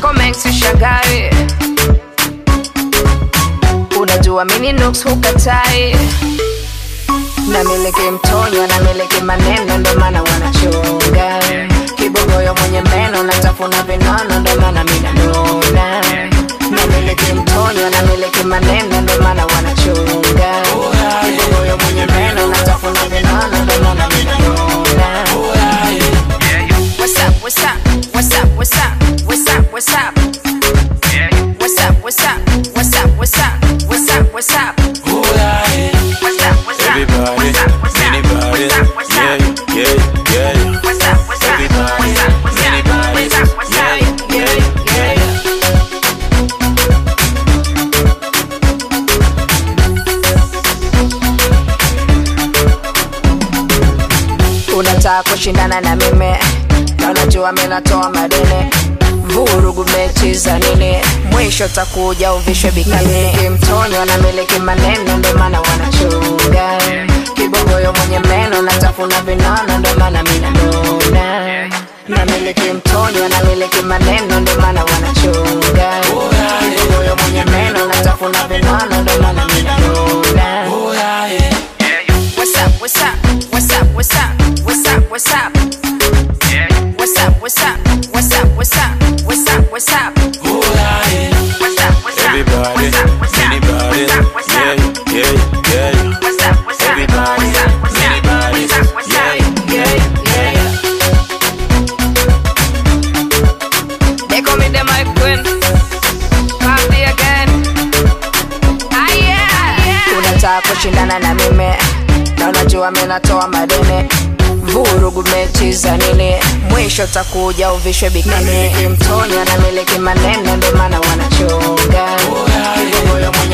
yako mengi ushangae unajua mini nuks hukatai namiliki mtonyo namiliki maneno ndo maana wanachunga kibogoyo mwenye meno natafuna vinono ndo maana minanuna namiliki mtonyo namiliki maneno ndo maana wanachunga kibogoyo mwenye meno natafuna vinono ndo maana minanuna What's up, what's up, what's up, what's up, what's up, what's up? What's up, what's up, what's up, what's up, what's up, what's up? What's up, what's up, Everybody, what's up, what's up, anybody, what's up, what's yeah, up? yeah, yeah. What's up, what's up, Everybody, what's up, what's up, anybody, what's up, what's up? yeah, yeah, yeah. unataka kushindana na mimi na unajua mi natoa madini vurugu mechi za nini mwisho takuja uvishwe bikini mtonyo na miliki maneno ndo maana wanachunga kibogoyo mwenye meno natafuna vinono ndo maana minanuna na miliki mtonyo na miliki maneno ndo maana wanachunga kibogoyo mwenye meno natafuna vinono ndo maana minanuna What's up, what's up, what's up, what's up, what's up, what's up? What's up, what's up, what's up, what's up, what's up, what's up? What's up, what's up, Everybody, what's up, what's up, anybody, what's up, what's yeah, up? yeah, yeah. What's up, what's up, Everybody, what's up, what's up, anybody, what's up, what's yeah, up? Yeah, yeah. They call me the Mike Queen. Party again. Ah, yeah. Unataka kushindana na mimi na unajua mi natoa madini vurugu mechi za nini mwisho takuja uvishwe bikini mtonya na miliki maneno ndo maana wanachunga Kibogoyo mwenye